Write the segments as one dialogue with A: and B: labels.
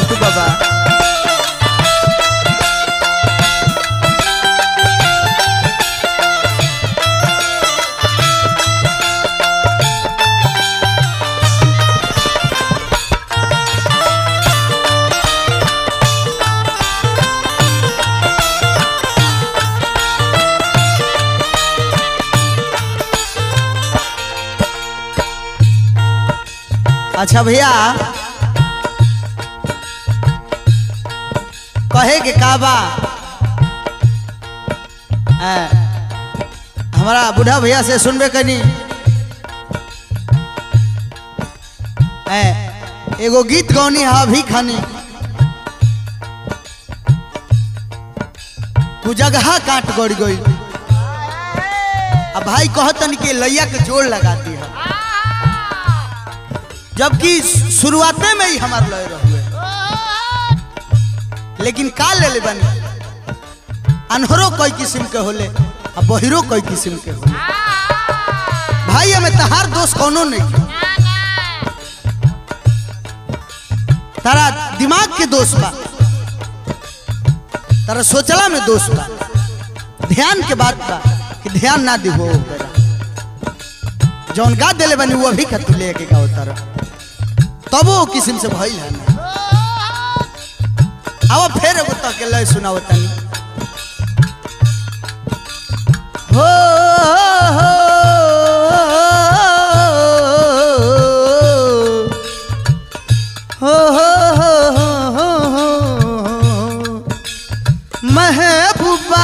A: साधु बाबा अच्छा भैया कहे के का बा ऐ, हमारा बूढ़ा भैया से सुनबे कनी ऐ, एगो गीत गौनी है अभी खानी तू जगह काट गड़ गई अब भाई कहतन कि लैया के जोड़ लगाती है जबकि शुरुआते में ही हमार लय रहुए लेकिन का ले ले बनी अनहरो कई किस्म के होले आ बहिरो कई किस्म के होले भाई हमें तहार दोस्त कोनो नहीं है। तारा दिमाग के दोस्त बा तारा सोचला में दोस्त बा ध्यान के बात बा कि ध्यान ना दिहो जौन गा देले बनी वो अभी का तू लेके गाओ तारा तब वो किस्म से भइल है ना अब फिर एगो तक के लय सुनाओ तनी हो हो हो हो हो महबूबा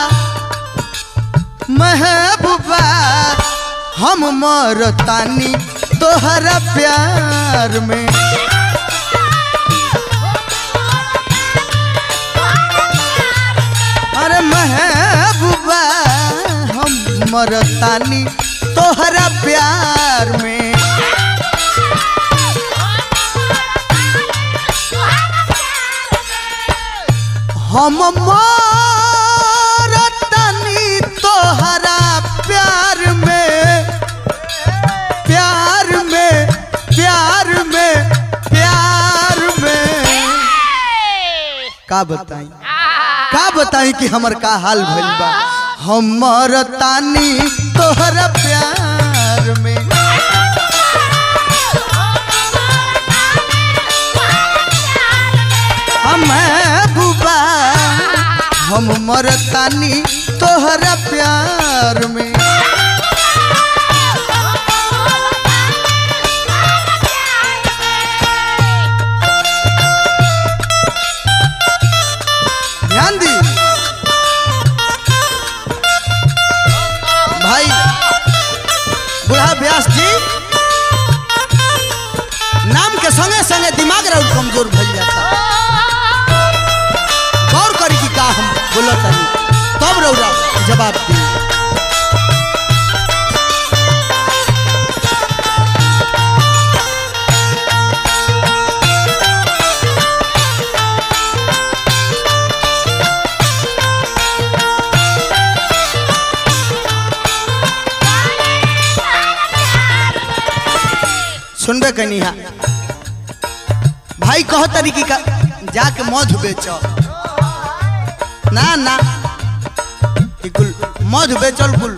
A: महबूबा हम मरतानी तोहरा प्यार में अरे महबूबा हम मरतानी तोहरा प्यार में हम मरतानी तोहरा प्यार में प्यार में प्यार में प्यार में का बताई का बताई कि हमर का हाल भइल बा हमर तानी तोहरा प्यार में हम बुबा हम मरतानी तोहरा प्यार में ध्यान दी भाई बुढ़ा व्यास जी नाम के संगे संगे दिमाग रहा कमजोर भइल जाता गौर करी कि का हम बोलत हनी तब रौरा जवाब दी सुनबे कनी हा भाई कह तरीकी का जाके मधु बेचो ना ना ई कुल मधु बेचल कुल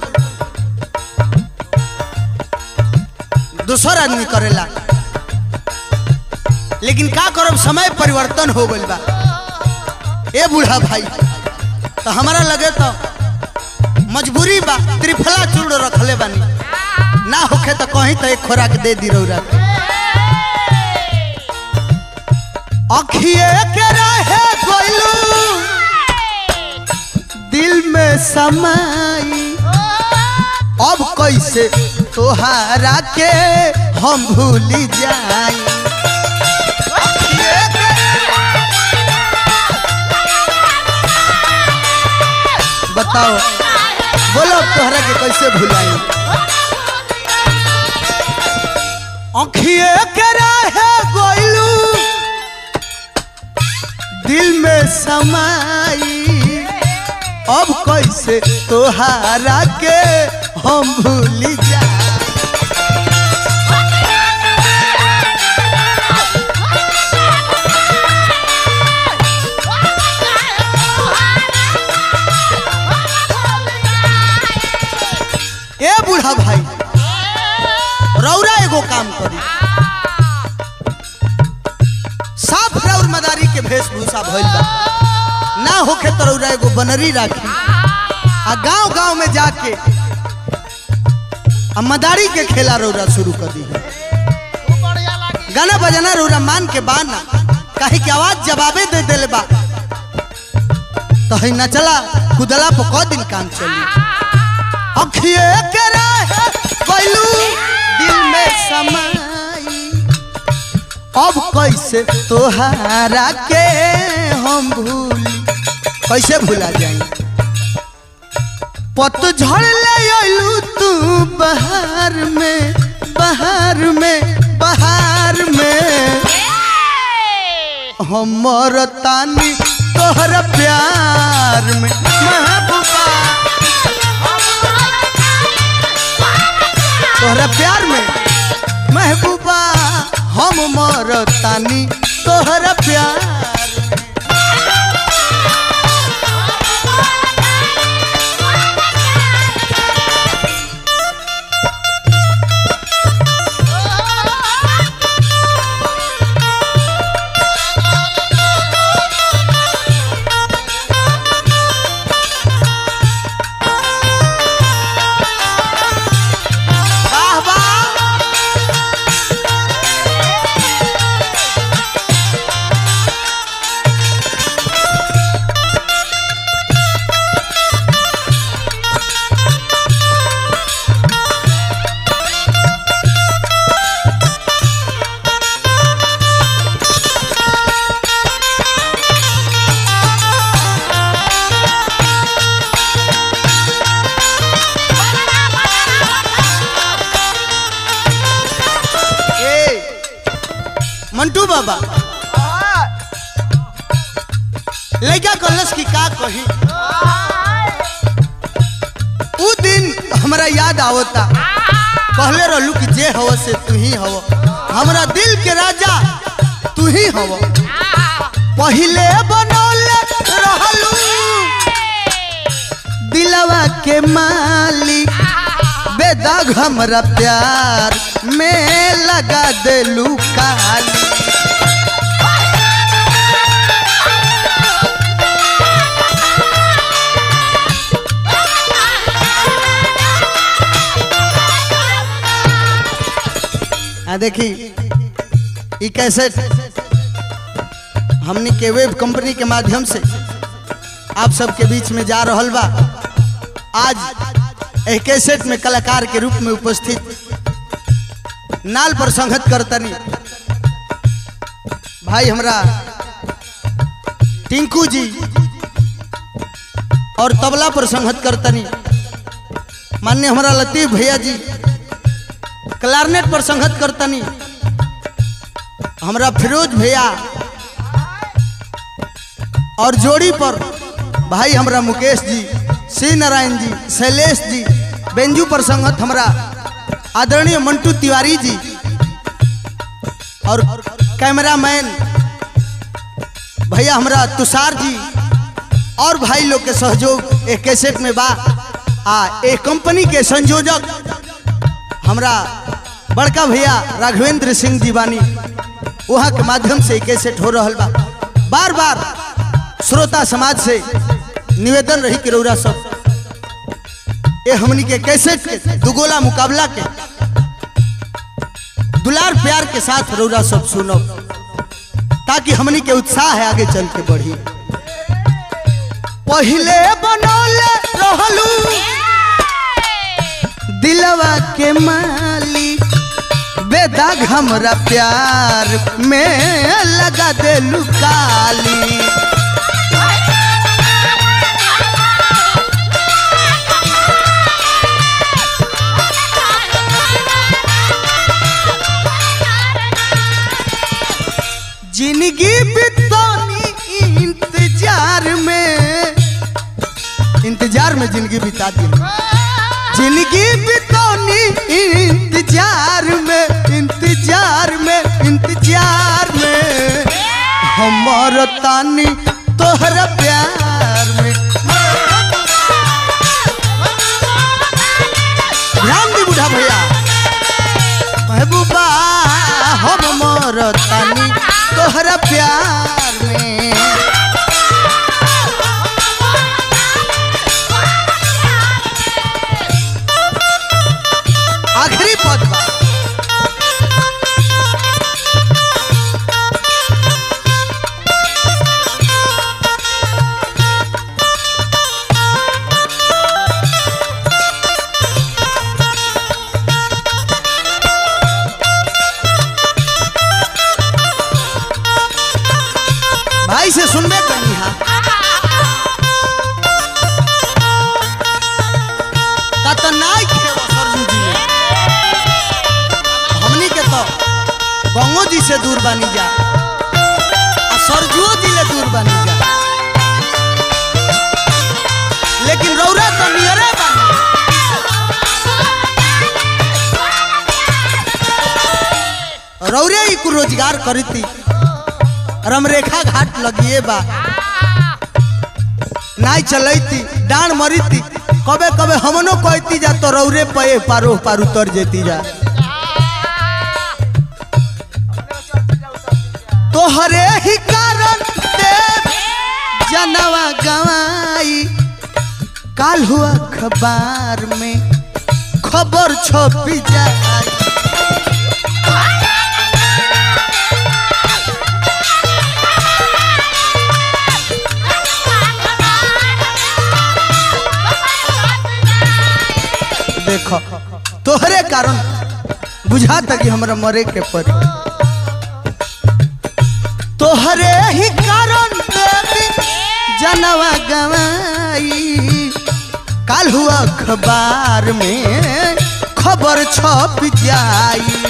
A: दूसर आदमी करेला लेकिन का करब समय परिवर्तन हो गइल बा ए बूढ़ा भाई तो हमारा लगे तो मजबूरी बा त्रिफला चूड़ रखले बानी ना होखे तो कहीं तो एक खोराक दे दी रौरा के। अखिए के रहे कोइलू दिल में समाई अब कैसे तोहारा के हम भूली जाई अखिए के- बताओ बोलो अब तोहरा के कैसे भुलाई अखिए के रहे गोइलू दिल में समाई अब कैसे तोहारा के हम भूली जा के वेशभूषा भइल बा ना होखे तरौरा एगो बनरी राखी आ गांव गांव में जाके आ मदारी के खेला रौरा शुरू कर दी गाना बजाना रौरा मान के बाना काहे की आवाज जवाबे दे देले बा तो है नचला कुदला पर क दिन काम चली अखिए के रहे कोइलू दिल में समाई अब कैसे तोहारा के हम भूली कैसे भूला जाई पतझड़ ले आइलू तू बहार में बहार में बहार में हमर तानी तोहर प्यार में महबूबा तोहरा प्यार में महबूबा हम मर तानी तोहरा प्यार वाह वाह ए मंटू बाबा लड़का कलस की का कही उ दिन हमरा याद आवता कहले रहलू कि जे हव से तू ही हव हमरा दिल के राजा तू ही हव पहिले बनौले रहलू दिलवा के मालिक बेदाग हमरा प्यार में लगा देलू काली आ देखी ई कैसेट हमनी के वेब कंपनी के माध्यम से आप सबके बीच में जा रहल बा आज एक कैसेट में कलाकार के रूप में उपस्थित नाल पर संगत करतनी भाई हमरा टिंकू जी और तबला पर संगत करतनी मान्य हमारा लतीफ भैया जी क्लारनेट पर संगत करतनी हमरा फिरोज भैया और जोड़ी पर भाई हमरा मुकेश जी श्री नारायण जी शैलेश जी बेंजू पर संगत हमरा आदरणीय मंटू तिवारी जी और कैमरामैन भैया हमरा तुषार जी और भाई लोग के सहयोग एक कैसेट में बा आ एक कंपनी के संयोजक हमरा बड़का भैया राघवेंद्र सिंह जी बानी वहाँ के माध्यम से एक कैसेट हो रहा बा बार बार श्रोता समाज से निवेदन रही कि रौरा सब ये हमनी के कैसेट के दुगोला मुकाबला के दुलार प्यार के साथ रौरा सब सुनो ताकि हमनी के उत्साह है आगे चल के बढ़ी पहले बनौले रहलू दिलवा के मालिक बेदाग हमरा प्यार में लगा देलू काली जिंदगी बितानी इंतजार में इंतजार में जिंदगी बिता दी जिंदगी बितानी इंतजार में इंतजार में इंतजार में हमर तानी तोहरा प्यार में ध्यान दी बूढ़ा भैया महबूबा हम मोर तानी तोहरा प्यार में भाई से सुनबे कनी हा कतनाई खेव सरजू जी ने हमनी के तो गंगो जी से दूर बानी जा आ सरजुओ जी ले दूर बानी जा लेकिन रौरा तो नियरे बानी रौरे ही कुछ रोजगार करती रमरेखा घाट लगिए बा नाई चलती डांड मरीती कबे कबे हमनो कहती जा तो रौरे पे पारो पार उतर जेती जा तोहरे ही कारण देव जनवा गवाई काल हुआ अखबार में खबर छपी जाए देखो तोहरे कारण बुझाता कि हमरा मरे के पड़ी तोहरे ही कारण देवी जनवा गवाई काल हुआ अखबार में खबर छप जाई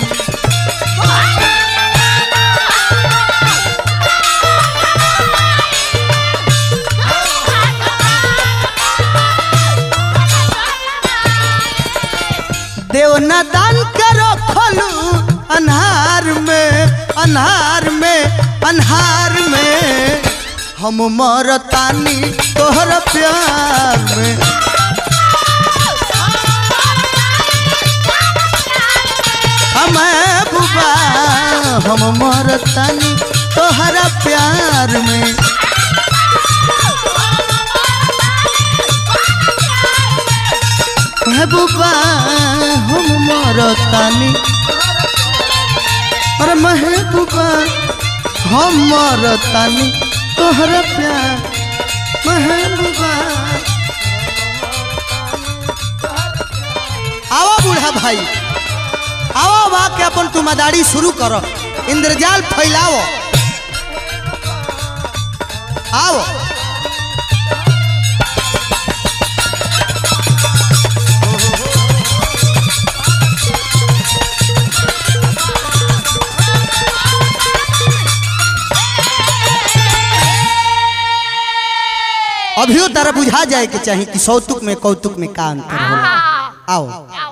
A: देवना दान करो खोलू अन्हार में अन्हार में अन्हार में हम मरतानी तोहर प्यार में हम बुबा हम मरतानी तोहर प्यार में महबूबा हम मरतानी अरे महबूबा हम मरतानी तोहरा प्यार महबूबा आवा बूढ़ा भाई आवा बा के अपन तुमादारी शुरू करो इंद्रजाल फैलाओ आओ अभियो तारा बुझा जाए के चाही कि सौतुक में कौतुक में का अंतर होला आओ